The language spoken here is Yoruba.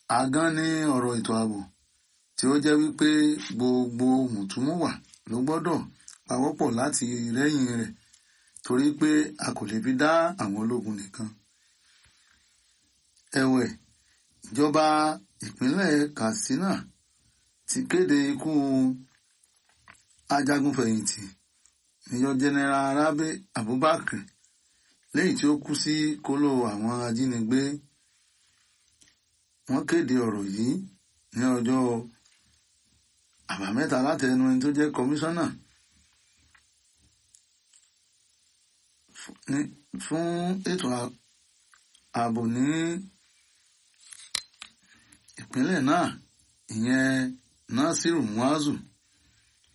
agán ní ọ̀rọ̀ ètò ààbò tí ó jẹ́ wípé gbogbo mùtúmùwà ló gbọ́dọ̀ pawọ́pọ̀ láti rẹ́yìn rẹ̀ torí pé a kò lè fi dá àwọn ológun nìkan. ẹ̀wẹ̀ ìjọba ìpínlẹ̀ Katsina ti kéde ikú ajagunfẹ̀yìntì Major General Rabi Abubakar lẹ́yìn tí ó kú sí kóló àwọn ajínigbé wọ́n kéde ọ̀rọ̀ yìí ní ọjọ́ àbámẹ́ta látẹnu ẹni tó jẹ́ kọmíṣánná fún ètò ààbò ní ìpínlẹ̀ náà ìyẹn Nasiru Muazu